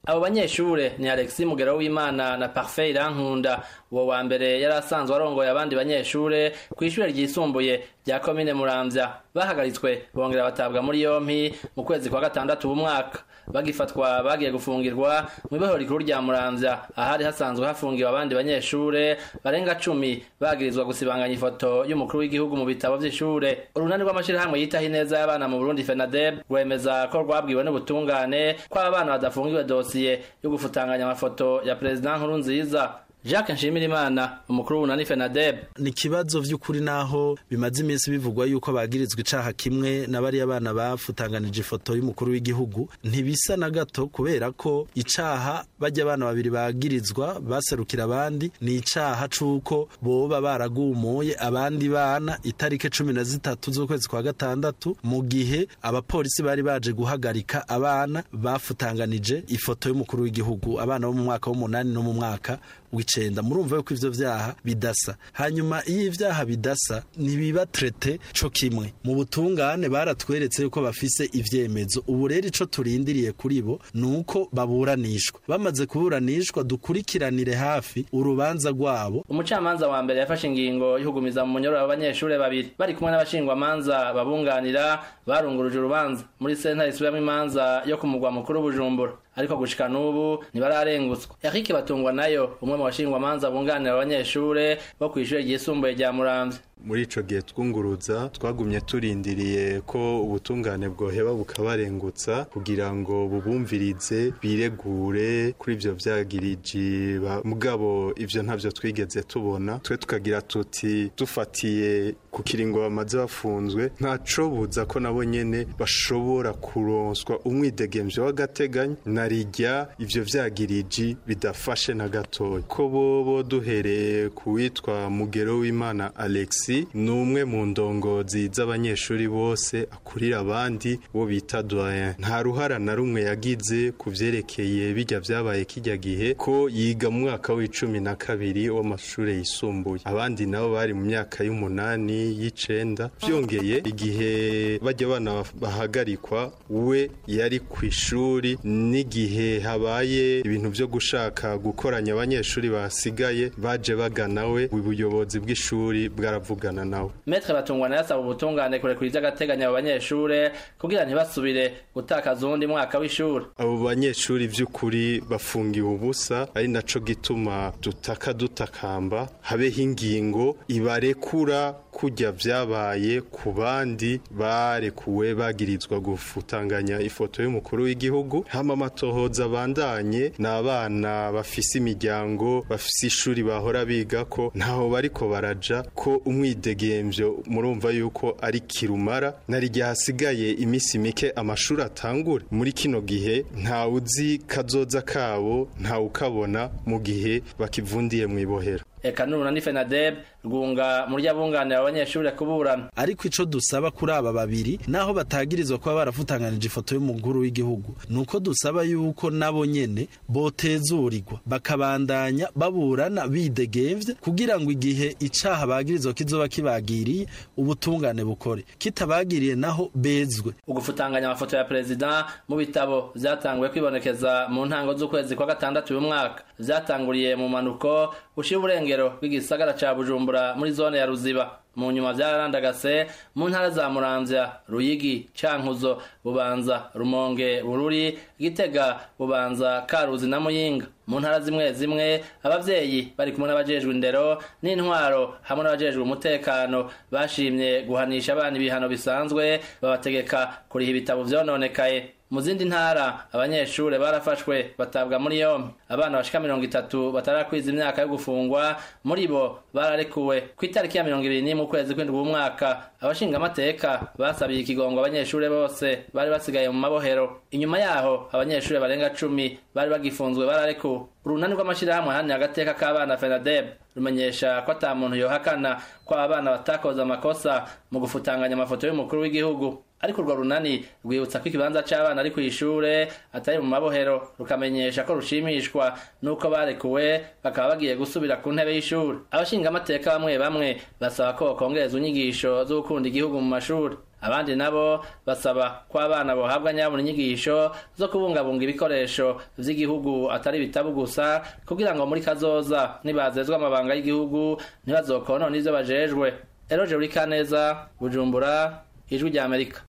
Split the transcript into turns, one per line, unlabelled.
abo banyeshure ni alexi mugero w'imana na parfait irankunda uwo wa mbere yari asanzwe arongoye abandi banyeshure kw'ishure ryisumbuye rya komine muramvya bahagaritswe bongera batabwa muri yompi mu kwezi kwa gatandatu b'umwaka bagifatwa bagiye gufungirwa mw'ibohero rikuru rya muramvya ahari hasanzwe hafungiwe abandi banyeshure barenga cumi bagirizwa gusibanganya ifoto y'umukuru w'igihugu mu bitabo vy'ishure urunani rw'amashirahamwe yitaho ineza y'abana mu burundi fenadeb rwemeza ko rwabwiwe n'ubutungane ko abana badafungiwe dosiye yo gufutanganya amafoto ya perezida nkuru nziza Jacques Nshimirimana umukuru w'unani FENADEB
ni kibazo vy'ukuri naho bimaze iminsi bivugwa yuko bagirizwa icaha kimwe na bari abana bafutanganije ifoto y'umukuru w'igihugu ntibisa na gato kubera ko icaha bajya abana babiri bagirizwa baserukira abandi ni icaha c'uko boba baragumuye abandi bana itarike cumi na zitatu z'ukwezi kwa gatandatu mu gihe abapolisi bari baje guhagarika abana bafutanganije ifoto y'umukuru w'igihugu abana bo mu mwaka w'umunani no mu mwaka w'icenda murumva yuko ivyo vyaha bidasa hanyuma iyo ivyaha bidasa ntibiba trete co kimwe mu butungane baratweretse yuko bafise ivyemezo ubu rero ico turindiriye kuri bo nuko baburanishwa bamaze kuburanishwa dukurikiranire hafi urubanza rwabo
umucamanza wa mbere yafashe ingingo y'ukugumiza mu munyororo abanyeshure babiri bari kumwe n'abashingwamanza babunganira barunguruje urubanza muri sentare isubiramwo imanza yo ku mugwa mukuru bujumbura ariko gushika n'ubu ntibararengutswa Eric Batungwa nayo umwe mu bashingwamanza bunganira abanyeshure bo kw'ishure ryisumbuye rya Muramvya
muri ico gihe twunguruza twagumye turindiriye ko ubutungane bwoheba bukabarengutsa kugira ngo bubumvirize biregure kuri ivyo vyagiriji mugabo ivyo ntavyo twigeze tubona twe tukagira tuti dufatiye ku kiringo bamaze bafunzwe ntaco buza ko nabo nyene bashobora kuronswa umwidegemvyo w'agateganyo narirya ivyo vyagiriji bidafashe na gatoya ko bobo duhereye kuwitwa mugero w'imana alexi ni umwe mu ndongozi z'abanyeshuri bose akurira abandi bo bita doyen nta ruhara na rumwe yagize ku vyerekeye bijya vyabaye kijya gihe ko yiga mu mwaka w'icumi na kabiri w'amashuri yisumbuye abandi nabo bari mu myaka y'umunani y'icenda vyongeye igihe bajya bana bahagarikwa we yari ku ishuri n'igihe habaye ibintu vyo gushaka gukoranya abanyeshuri basigaye baje bagana we ubuyobozi bw'ishuri bwaravugana nawe
Metre Batungwa nayo asaba ubutungane kurekura ivy'agateganyo abo banyeshure kugira ntibasubire gutakaza uwundi mwaka w'ishure
abo banyeshuri vy'ukuri bafungiwe ubusa ari naco gituma dutaka dutakamba habeho ingingo ibarekura kurya vyabaye ku bandi barekuwe bagirizwa gufutanganya ifoto y'umukuru w'igihugu hama amatohoza abandanye ni abana bafise imiryango bafise ishuri bahora biga ko ntaho bariko baraja ko umwidegemvyo murumva yuko ari kirumara narirya hasigaye imisi mike amashuri atangure muri kino gihe nta uzi kazoza kabo nta ukabona mu gihe bakivundiye mu ibohero
eka n'urunani FENADEB rwunga muri abunganira abanyeshure kuburana
ariko ico dusaba kuri aba babiri naho batagirizwa kuba barafutanganije ifoto y'umukuru w'igihugu nuko dusaba yuko nabo nyene botezurirwa bakabandanya baburana bidegemvye kugira ngo igihe icaha bagirizwa kizoba kibagiriye ubutungane bukore kitabagiriye naho bezwe
ugufutanganya amafoto ya perezida mu bitabo vyatanguye kwibonekeza mu ntango z'ukwezi kwa gatandatu uyu mwaka vyatanguriye mu manuko ushira uburengero bw'igisagara ca bujumbura muri zone ya ruziba mu nyuma vyararandagase mu ntara za muramvya ruyigi cankuzo bubanza rumonge bururi gitega bubanza karuzi na muyinga mu ntara zimwe zimwe abavyeyi bari kumwe n'abajejwe indero n'intwaro hamwe n'abajejwe umutekano bashimye guhanisha abana ibihano bisanzwe babategeka kuriha ibitabo vyononekaye mu zindi ntara abanyeshure barafashwe batabwa muri yompi abana bashika mirongo itatu batarakwiza imyaka yo gufungwa muri bo bararekuwe ku itariki ya mirongo ibiri n'imwe ukwezi kw'indwi w'umwaka abashingamateka basabiye ikigongo abanyeshure bose bari basigaye mu mabohero inyuma yaho abanyeshure barenga cumi bari bagifunzwe bararekuwe urunani rw'amashirahamwe ahani agateka k'abana fenadeb rumenyesha ko ata muntu yohakana ko abana batakoze amakosa mu gufutanganya amafoto y'umukuru w'igihugu ariko urwo runani rwibutsa ko ikibanza c'abana ari kw'ishure atari mu mabohero rukamenyesha ko rushimishwa n'uko barekuwe bakaba bagiye gusubira ku ntebe y'ishuri abashingamateka bamwe bamwe basaba ko bokongereza inyigisho zo gukunda igihugu mu mashuri abandi nabo basaba ko abana bohabwa nyabona inyigisho zo kubungabunga ibikoresho vy'igihugu atari ibitabu gusa kugira ngo muri kazoza nibazezwa amabanga y'igihugu ntibazokonona ivyo bajejwe eroje uri kaneza bujumbura ijwi rya amerika